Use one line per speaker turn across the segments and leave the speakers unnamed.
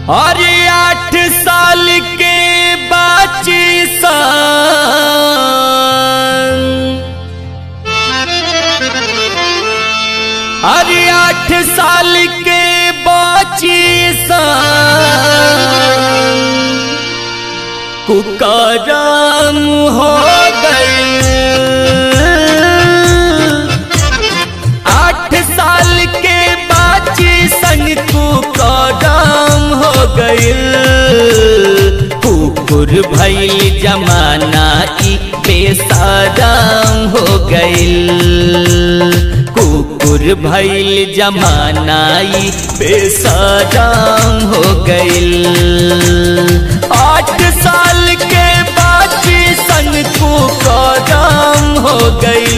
अरे आठ साल के बाची सन अरे आठ साल के बाची सन कुकरम हो गई आठ साल के बाची संग कुकरम हो गई कुकुर भइल जमाना ई बेसाराम हो गइल कुकुर भइल जमाना ई बेसाराम हो गइल आठ साल के बाची संग कुकरम हो गइल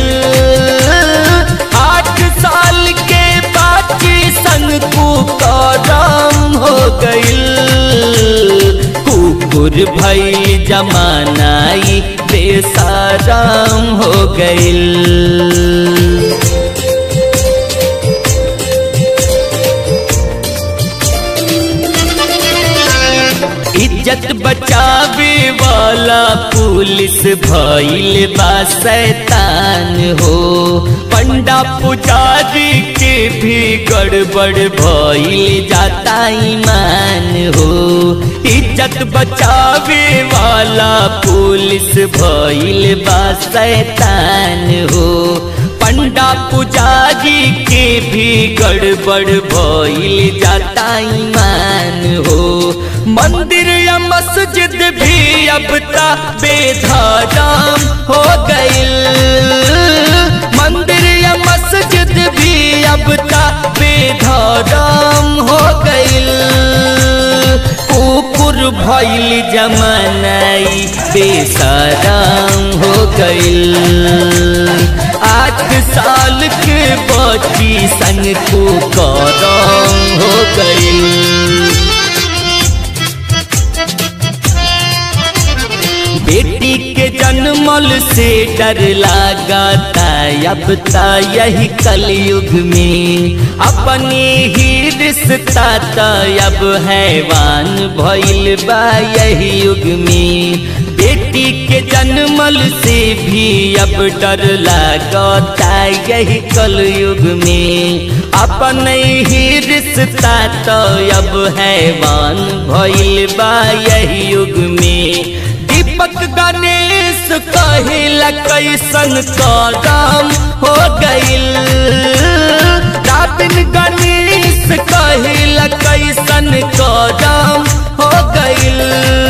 आठ साल के बाची संग कुकरम हो गइल कुकुर भइल जमानाई बेसाराम हो गइल इज्जत बचावे वाला पुलिस भइल बा शैतान हो पंडा पुजारी के भी गड़बड़ भइल जाता ईमान हो इज्जत बचावे वाला पुलिस भइल बा शैतान हो पंडा पुजारी के भी गड़बड़ भइल जाता ईमान हो मंदिर या मस्जिद भी अब ता बेधाराम हो गइल मंदिर या मस्जिद भी अब ता बेधाराम हो गइल कुकुर भइल जमानाई बेसाराम हो गइल आठ साल के बच्ची संग कुकरम हो गइल बेटी के जन्मल से डर लगाता अब ता यही कलयुग में अपने ही रिश्ता ता अब हैवान भइल बा यही युग में बेटी के जन्मल से भी अब डर लगाता यही कलयुग में अपने ही रिश्ता तो अब हैवान भइल बा यही युग में दीपक गणेश कहिला कैसन कदम हो गइल राबिन गणेश कहिला कैसन कदम हो गइल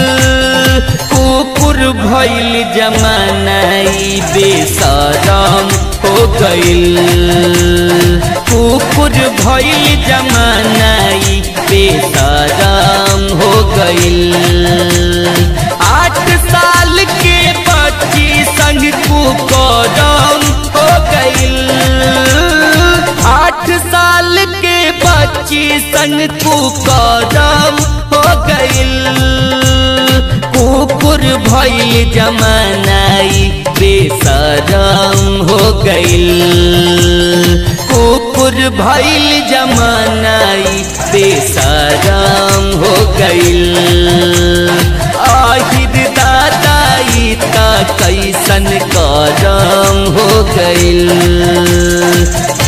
कुकुर भइल जमानाई बेसरम हो गइल कुकुर भइल जमानाई बेसरम हो गइल आठ साल के बच्ची संग कुकरम हो गइल आठ साल के बच्ची संग कुकरम हो गइल कुकुर भइल जमानाई बेसरम हो गइल कुकुर भइल जमानाई बेसरम हो गइल आहिर दादाई ता कैसन करम हो गइल